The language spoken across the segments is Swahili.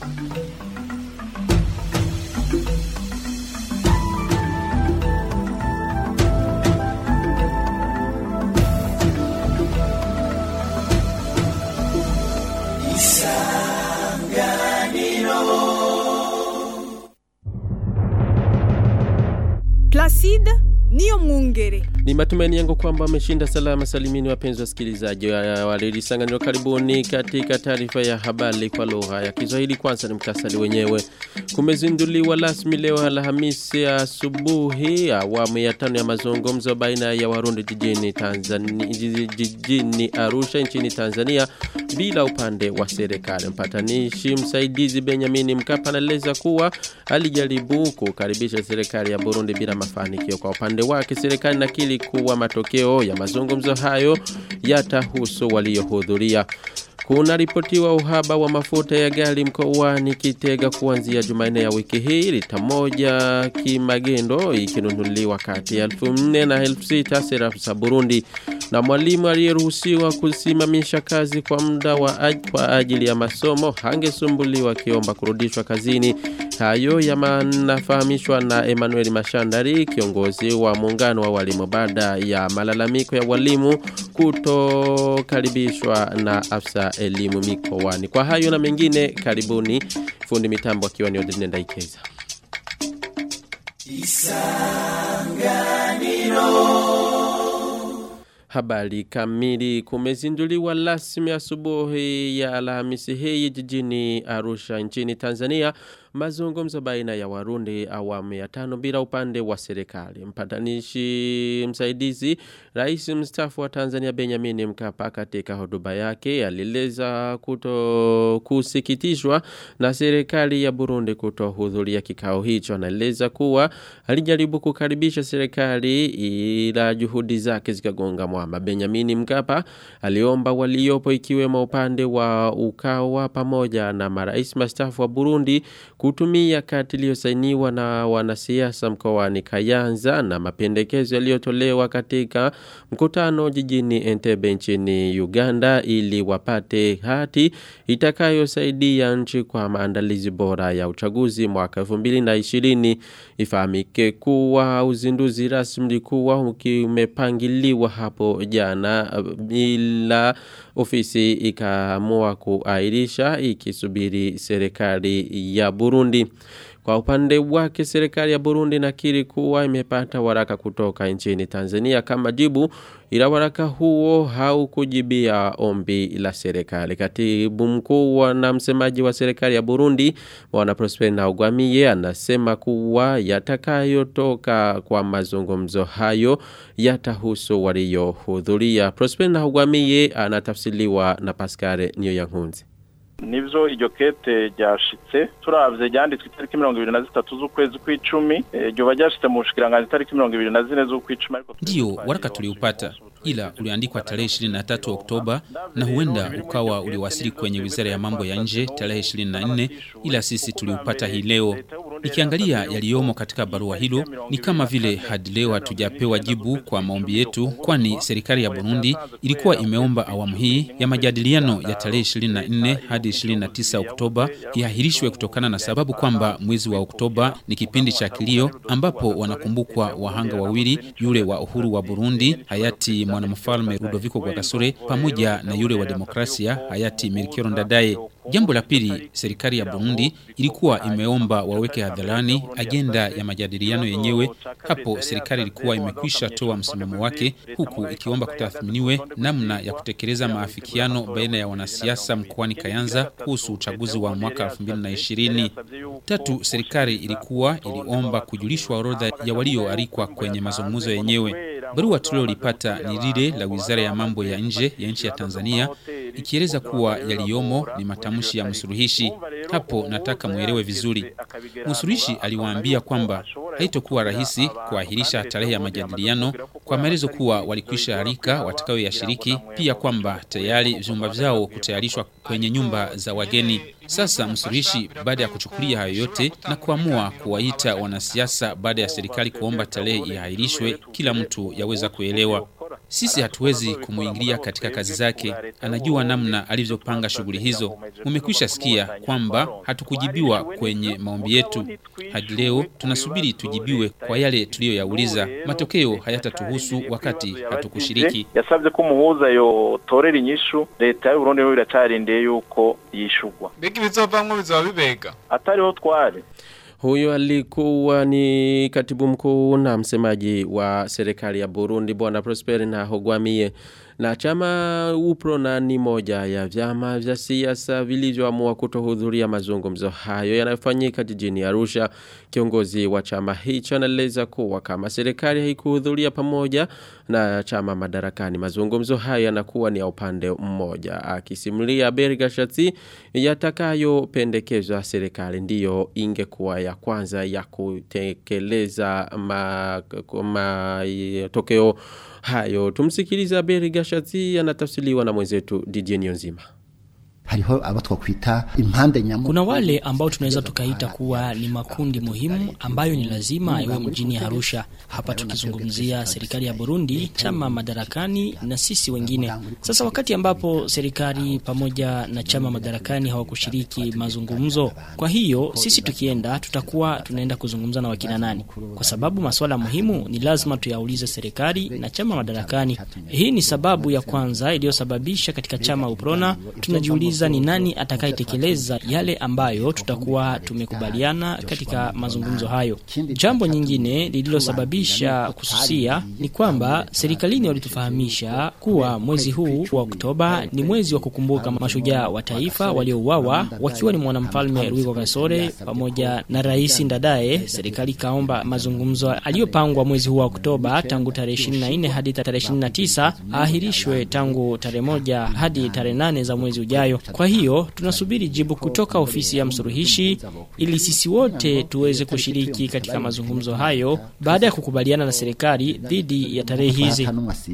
Placide niyo mwungere. Ni matumaini yangu kwamba ameshinda salama salimini wapenzi wasikilizaji wa wa redio Sanganiro. Karibuni katika taarifa ya habari kwa lugha ya Kiswahili. Kwanza ni mkasari wenyewe. Kumezinduliwa rasmi leo Alhamisi asubuhi awamu ya tano ya mazungumzo baina ya Warundi jijini Tanzania jijini Arusha nchini Tanzania bila upande wa serikali. Mpatanishi msaidizi Benjamin Mkapa anaeleza kuwa alijaribu kukaribisha serikali ya Burundi bila mafanikio. Kwa upande wake serikali nakili kuwa matokeo ya mazungumzo hayo yatahusu waliohudhuria. Kuna ripotiwa uhaba wa mafuta ya gari mkoani Kitega kuanzia Jumanne ya wiki hii lita moja kimagendo ikinunuliwa kati ya 1400 na 6000 sarafu za Burundi na mwalimu aliyeruhusiwa kusimamisha kazi kwa muda wa aj kwa ajili ya masomo hangesumbuliwa akiomba kurudishwa kazini hayo yanafahamishwa na Emmanuel Mashandari kiongozi wa muungano wa walimu baada ya malalamiko ya walimu kutokaribishwa na afisa elimu mikoani kwa hayo na mengine karibuni fundi mitambo akiwa ni Odine Ndaikeza Habari kamili kumezinduliwa rasmi asubuhi ya Alhamisi hii jijini Arusha nchini Tanzania mazungumzo baina ya Warundi awamu ya tano bila upande wa serikali. Mpatanishi msaidizi Rais mstaafu wa Tanzania Benjamin Mkapa katika hotuba yake alieleza kuto kusikitishwa na serikali ya Burundi kutohudhuria kikao hicho. Anaeleza kuwa alijaribu kukaribisha serikali ila juhudi zake zikagonga mwamba. Benjamin Mkapa aliomba waliopo ikiwemo upande wa Ukawa pamoja na marais mstaafu wa Burundi kutumia kati iliyosainiwa na wanasiasa mkoani Kayanza na mapendekezo yaliyotolewa katika mkutano jijini Entebbe nchini Uganda ili wapate hati itakayosaidia nchi kwa maandalizi bora ya uchaguzi mwaka 2020 ifahamike kuwa uzinduzi rasmi ulikuwa umepangiliwa hapo jana bila ofisi ikaamua kuairisha ikisubiri serikali ya Burundi. Kwa upande wake serikali ya Burundi nakiri kuwa imepata waraka kutoka nchini Tanzania kama jibu ila waraka huo haukujibia ombi la serikali. Katibu mkuu na msemaji wa serikali ya Burundi Bwana Prosper Ntagwamiye anasema kuwa yatakayotoka kwa mazungumzo hayo yatahusu waliohudhuria. Prosper Ntagwamiye anatafsiriwa na Pascal Niyoyankunzi nivyo iryo kete ryashitse turavye ryanditswe itariki mirongo ibiri na zitatu z'ukwezi kw'icumi ryoba ryashitse mu bushikiranganji itariki mirongo ibiri na zine z'ukw'icumi ndiyo waraka tuliupata ila uliandikwa tarehe 23 Oktoba na huenda ukawa uliwasili kwenye wizara ya mambo ya nje tarehe 24, ila sisi tuliupata hii leo. Nikiangalia yaliyomo katika barua hilo ni kama vile hadi leo hatujapewa jibu kwa maombi yetu, kwani serikali ya Burundi ilikuwa imeomba awamu hii ya majadiliano ya tarehe 24 hadi 29 Oktoba iahirishwe kutokana na sababu kwamba mwezi wa Oktoba ni kipindi cha kilio ambapo wanakumbukwa wahanga wawili, yule wa uhuru wa Burundi hayati mwanamfalme Rudoviko Rwagasore pamoja na yule wa demokrasia hayati Melchior Ndadaye. Jambo la pili, serikali ya Burundi ilikuwa imeomba waweke hadharani ajenda ya majadiliano yenyewe. Hapo serikali ilikuwa imekwisha toa msimamo wake, huku ikiomba kutathminiwe namna ya kutekeleza maafikiano baina ya wanasiasa mkoani Kayanza kuhusu uchaguzi wa mwaka 2020. Tatu, serikali ilikuwa iliomba kujulishwa orodha ya walioalikwa kwenye mazungumzo yenyewe. Barua tulilolipata ni lile la Wizara ya Mambo ya Nje ya nchi ya Tanzania ikieleza kuwa yaliyomo ni matamshi ya msuluhishi. Hapo nataka muelewe vizuri. Msuluhishi aliwaambia kwamba haitokuwa rahisi kuahirisha tarehe ya majadiliano kwa maelezo kuwa walikwisha alika watakayoyashiriki, pia kwamba tayari vyumba vyao kutayarishwa kwenye nyumba za wageni. Sasa msuluhishi baada ya kuchukulia hayo yote na kuamua kuwaita wanasiasa baada ya serikali kuomba tarehe iahirishwe, kila mtu yaweza kuelewa. Sisi hatuwezi kumuingilia katika kazi zake, anajua namna alivyopanga shughuli hizo. Mumekwisha sikia kwamba hatukujibiwa kwenye maombi yetu. Hadi leo tunasubiri tujibiwe kwa yale tuliyoyauliza. Matokeo hayatatuhusu wakati hatukushiriki. yasabye ko umuhuza yotorera inyishu leta y'u Burundi yo iracarindiye yuko yishugwa mbega ibizovamwo bizoba bibega atariho twari Huyo alikuwa ni katibu mkuu na msemaji wa serikali ya Burundi bwana Prosper na Hogwamie. Na chama UPRONA ni moja ya vyama vya siasa vilivyoamua kutohudhuria mazungumzo hayo yanayofanyika jijini Arusha. Kiongozi wa chama hicho anaeleza kuwa kama serikali haikuhudhuria pamoja na chama madarakani mazungumzo hayo yanakuwa ni ya upande mmoja. Akisimulia Bergashati yatakayopendekezwa serikali ndiyo ingekuwa ya kwanza ya kutekeleza matokeo ma, hayo. Tumsikiliza Bergashati anatafsiriwa na mwenzetu DJ Nzima hariho abo twakwita impande nyamu Kuna wale ambao tunaweza tukaita kuwa ni makundi muhimu ambayo ni lazima iwe mjini Arusha. Hapa tukizungumzia serikali ya Burundi, chama madarakani na sisi wengine. Sasa wakati ambapo serikali pamoja na chama madarakani hawakushiriki mazungumzo, kwa hiyo sisi tukienda tutakuwa tunaenda kuzungumza na wakina nani? Kwa sababu masuala muhimu ni lazima tuyaulize serikali na chama madarakani. Hii ni sababu ya kwanza iliyosababisha katika chama UPRONA tunajiuliza ni nani atakayetekeleza yale ambayo tutakuwa tumekubaliana katika mazungumzo hayo. Jambo nyingine lililosababisha kususia ni kwamba serikalini walitufahamisha kuwa mwezi huu wa Oktoba ni mwezi wa kukumbuka mashujaa wa taifa waliouawa wakiwa ni mwanamfalme Rwigwa Gasore pamoja na Rais Ndadaye. Serikali kaomba mazungumzo aliyopangwa mwezi huu wa Oktoba tangu tarehe 24 hadi tarehe 29 ahirishwe tangu tarehe moja hadi tarehe 8 za mwezi ujayo. Kwa hiyo tunasubiri jibu kutoka ofisi ya msuluhishi ili sisi wote tuweze kushiriki katika mazungumzo hayo baada ya kukubaliana na serikali dhidi ya tarehe hizi.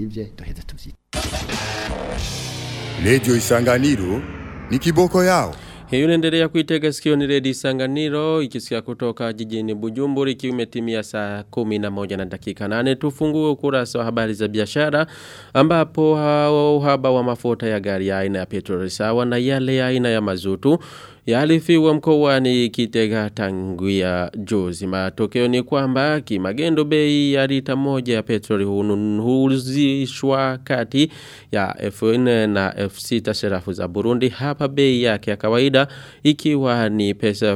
Redio Isanganiro ni kiboko yao. Hiyo inaendelea kuitega sikio ni Redi Sanganiro ikisikia kutoka jijini Bujumbura ikiwa imetimia saa 11 na dakika 8 tufungue ukurasa wa habari za biashara ambapo uhaba wa mafuta ya gari ya aina ya petroli sawa na yale ya aina ya mazutu yalifiwa mkoani Kitega tanguia juzi. Matokeo ni kwamba kimagendo bei ya lita moja ya petroli huuzishwa kati ya F4 na F6 serafu za Burundi. Hapa bei yake ya kawaida ikiwa ni pesa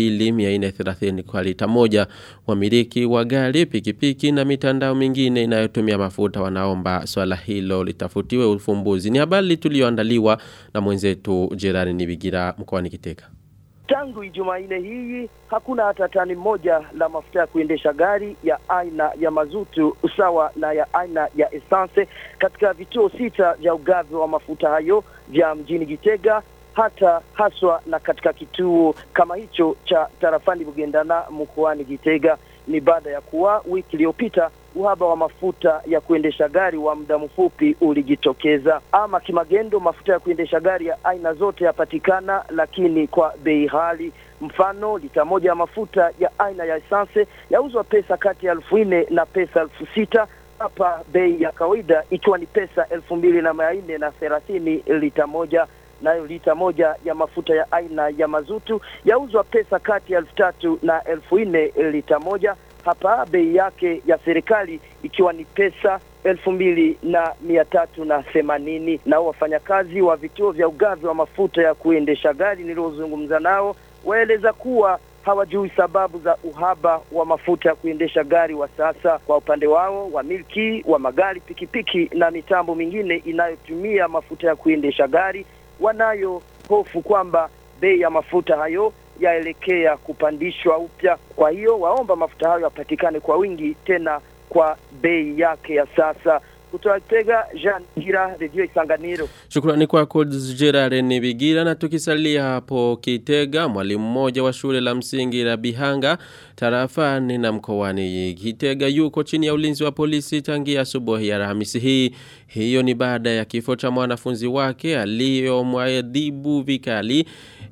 2430 kwa lita moja. Wamiliki wa gari, pikipiki na mitandao mingine inayotumia mafuta wanaomba swala hilo litafutiwe ufumbuzi. Ni habari tulioandaliwa na mwenzetu Gerard Nibigira mkoani Kitega. Tangu Ijumanne hii hakuna hata tani moja la mafuta ya kuendesha gari ya aina ya mazutu sawa na ya aina ya essence katika vituo sita vya ugavi wa mafuta hayo vya mjini Gitega hata haswa na katika kituo kama hicho cha tarafani Bugendana mkoani Gitega. Ni baada ya kuwa wiki iliyopita uhaba wa mafuta ya kuendesha gari wa muda mfupi ulijitokeza. Ama kimagendo, mafuta ya kuendesha gari ya aina zote yapatikana, lakini kwa bei ghali. Mfano, lita moja ya mafuta ya aina ya esanse yauzwa pesa kati ya elfu nne na pesa elfu sita hapa bei ya kawaida ikiwa ni pesa elfu mbili na mia nne na thelathini lita moja nayo lita moja ya mafuta ya aina ya mazutu yauzwa pesa kati ya elfu tatu na elfu nne lita moja hapa bei yake ya serikali ikiwa ni pesa elfu mbili na mia tatu na themanini. Nao wafanyakazi wa vituo vya ugavi wa mafuta ya kuendesha gari niliozungumza nao waeleza kuwa hawajui sababu za uhaba wa mafuta ya kuendesha gari wa sasa. Kwa upande wao, wamiliki wa magari, pikipiki na mitambo mingine inayotumia mafuta ya kuendesha gari wanayo hofu kwamba bei ya mafuta hayo yaelekea kupandishwa upya. Kwa hiyo waomba mafuta hayo yapatikane kwa wingi tena kwa bei yake ya sasa. Kutoka Kitega, Jean Gira, Radio Isanganiro. Shukrani kwako Gerard Nibigira na tukisalia hapo Kitega mwalimu mmoja wa shule la msingi la Bihanga tarafani na mkoani Kitega yuko chini ya ulinzi wa polisi tangia asubuhi ya Alhamisi hii. Hiyo ni baada ya kifo cha mwanafunzi wake aliyomwadhibu vikali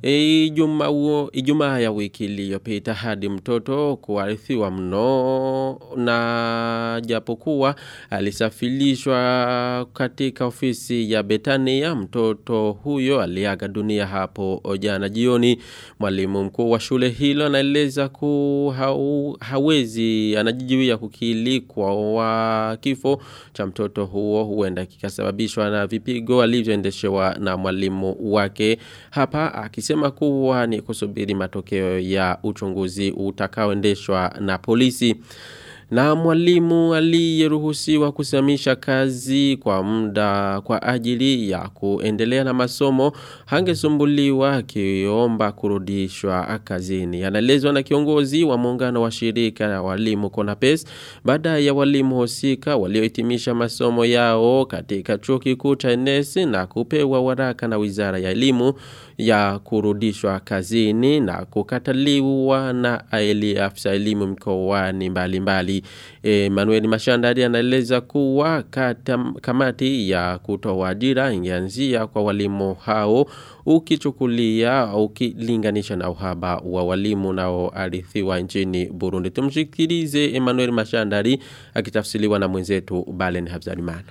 Ijumaa Ijumaa ya wiki iliyopita hadi mtoto kuarithiwa mno na japokuwa alisafiri kurudishwa katika ofisi ya Betania mtoto huyo aliaga dunia hapo jana jioni mwalimu mkuu wa shule hilo anaeleza ku hau, hawezi anajijiwia kukilikwa wa kifo cha mtoto huo huenda kikasababishwa na vipigo alivyoendeshewa na mwalimu wake hapa akisema kuwa ni kusubiri matokeo ya uchunguzi utakaoendeshwa na polisi na mwalimu aliyeruhusiwa kusimamisha kazi kwa muda kwa ajili ya kuendelea na masomo hangesumbuliwa akiomba kurudishwa kazini. Anaelezwa na kiongozi wa muungano wa shirika la walimu Konapes baada ya walimu husika waliohitimisha masomo yao katika chuo kikuu cha NS na kupewa waraka na Wizara ya Elimu ya kurudishwa kazini na kukataliwa na aili afisa elimu mkoani mbalimbali. E, Manuel Mashandari anaeleza kuwa kata, kamati ya kutoa ajira ingeanzia kwa walimu hao ukichukulia ukilinganisha na uhaba wa walimu nao arithiwa nchini Burundi. Tumshikilize Emmanuel Mashandari akitafsiriwa na mwenzetu Balen Habzarimana.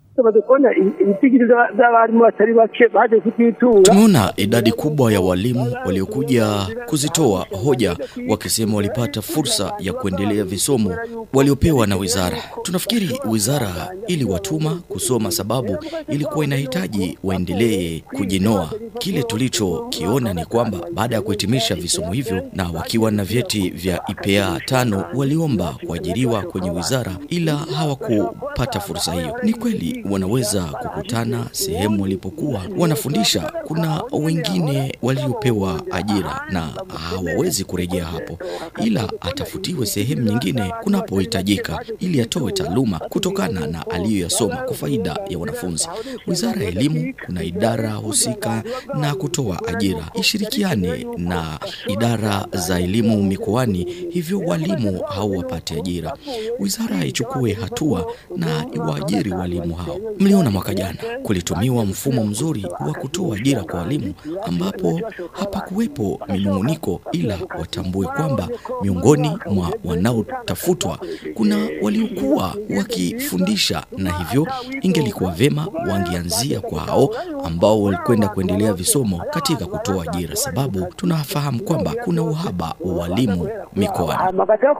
Tumeona idadi kubwa ya walimu waliokuja kuzitoa hoja wakisema walipata fursa ya kuendelea visomo waliopewa na wizara. Tunafikiri wizara iliwatuma kusoma sababu ilikuwa inahitaji waendelee kujinoa. Kile tulichokiona ni kwamba baada ya kuhitimisha visomo hivyo na wakiwa na vyeti vya IPA tano waliomba kuajiriwa kwenye wizara, ila hawakupata fursa hiyo. Ni kweli wanaweza kukutana sehemu walipokuwa wanafundisha. Kuna wengine waliopewa ajira na hawawezi kurejea hapo, ila atafutiwe sehemu nyingine kunapohitajika, ili atoe taaluma kutokana na aliyoyasoma kwa faida ya wanafunzi. Wizara ya Elimu kuna idara husika na kutoa ajira ishirikiane na idara za elimu mikoani, hivyo walimu hao wapate ajira. Wizara ichukue hatua na iwaajiri walimu hao. Mliona mwaka jana kulitumiwa mfumo mzuri wa kutoa ajira kwa walimu, ambapo hapakuwepo minung'uniko, ila watambue kwamba miongoni mwa wanaotafutwa kuna waliokuwa wakifundisha, na hivyo ingelikuwa vema wangeanzia kwa hao ambao walikwenda kuendelea visomo katika kutoa ajira, sababu tunafahamu kwamba kuna uhaba wa walimu mikoani.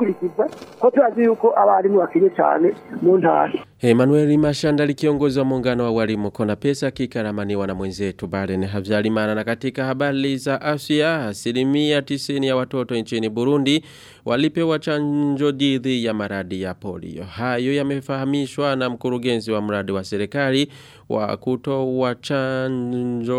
Emmanuel Mashandali kiongozi wa muungano wa walimu kona pesa kikaramaniwa na mwenzetu Baren Havzalimana na katika habari za afya asilimia 90 ya watoto nchini Burundi walipewa chanjo dhidi ya maradi ya polio. Hayo yamefahamishwa na mkurugenzi wa mradi wa serikali wa kutoa chanjo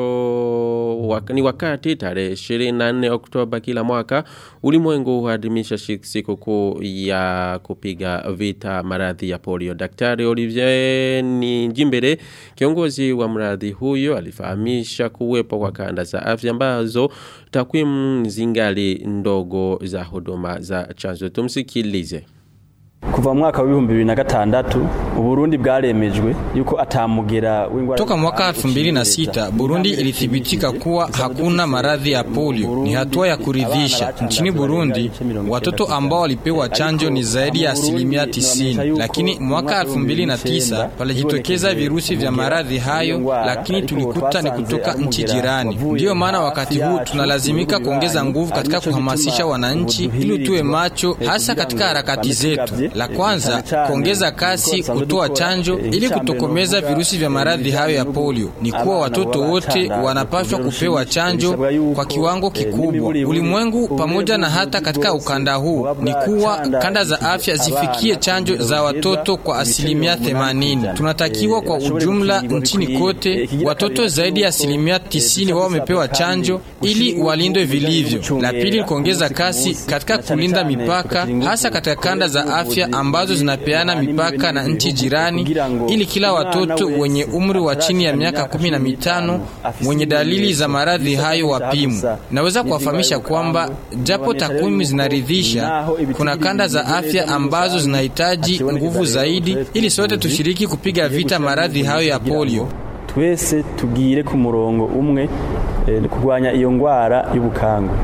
wak, ni wakati tarehe 24 Oktoba kila mwaka ulimwengu huadhimisha siku kuu ya kupiga vita maradhi ya polio. Daktari Olivier ni Jimbere kiongozi wa mradi huyo alifahamisha kuwepo kwa kanda za afya ambazo takwimu zingali ndogo za huduma za chanjo. Tumsikilize. kuva mwaka wa 2006 Uburundi bwaremejwe yuko atamugera w'ingwara Toka mwaka 2006 Burundi ilithibitika kuwa hakuna maradhi ya polio. Ni hatua ya kuridhisha. Nchini Burundi watoto ambao walipewa chanjo ni zaidi ya asilimia 90, lakini mwaka 2009 palijitokeza virusi vya maradhi hayo, lakini tulikuta ni kutoka nchi jirani. Ndiyo maana wakati huu tunalazimika kuongeza nguvu katika kuhamasisha wananchi ili tuwe macho, hasa katika harakati zetu. La kwanza, kuongeza kasi kutoa chanjo ili kutokomeza virusi vya maradhi hayo ya polio. Ni kuwa watoto wote wanapaswa kupewa chanjo kwa kiwango kikubwa. Ulimwengu pamoja na hata katika ukanda huu ni kuwa kanda za afya zifikie chanjo za watoto kwa asilimia 80. Tunatakiwa kwa ujumla nchini kote watoto zaidi ya asilimia 90 wao wamepewa chanjo ili walindwe vilivyo. La pili ni kuongeza kasi katika kulinda mipaka hasa katika kanda za afya ambazo zinapeana mipaka na nchi jirani ili kila watoto wenye umri wa chini ya miaka kumi na mitano wenye dalili za maradhi hayo wapimwe. Naweza kuwafahamisha kwamba japo takwimu zinaridhisha, kuna kanda za afya ambazo zinahitaji nguvu zaidi ili sote tushiriki kupiga vita maradhi hayo ya polio. twese tugire ku murongo umwe eh, kurwanya iyo ngwara y'ubukangwe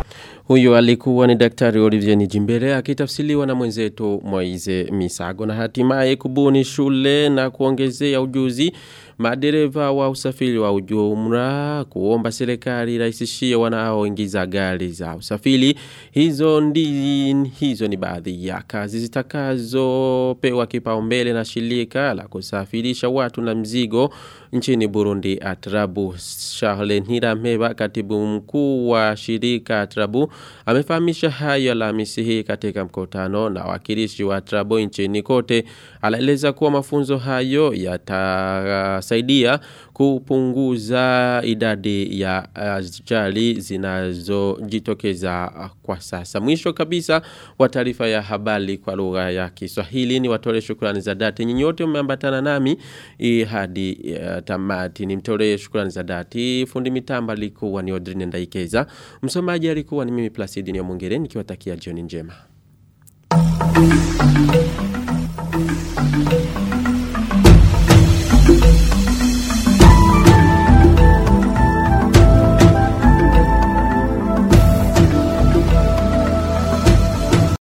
Huyo alikuwa ni daktari Olivier Nijimbere akitafsiliwa na mwenzetu Moize Misago na hatimaye kubuni shule na kuongezea ujuzi madereva wa usafiri wa ujumla kuomba serikali rahisishie wanaoingiza gari za usafiri hizo ndi hizo ni baadhi ya kazi zitakazopewa kipaumbele na shirika la kusafirisha watu na mzigo nchini Burundi Atrabu Charles Ntirameba katibu mkuu wa shirika Atrabu amefahamisha hayo Alhamisi hii katika mkutano na wakilishi wa Atrabu nchini kote anaeleza kuwa mafunzo hayo yatasaidia kupunguza idadi ya ajali zinazojitokeza kwa sasa. Mwisho kabisa wa taarifa ya habari kwa lugha ya Kiswahili ni watole shukrani za dhati. Nyinyi wote mmeambatana nami eh, hadi uh, tamati. Nimtolee shukrani za dhati. Fundi mitamba alikuwa ni Odrine Ndaikeza. Msomaji alikuwa ni mimi Placidi Nyamwongere nikiwatakia jioni njema.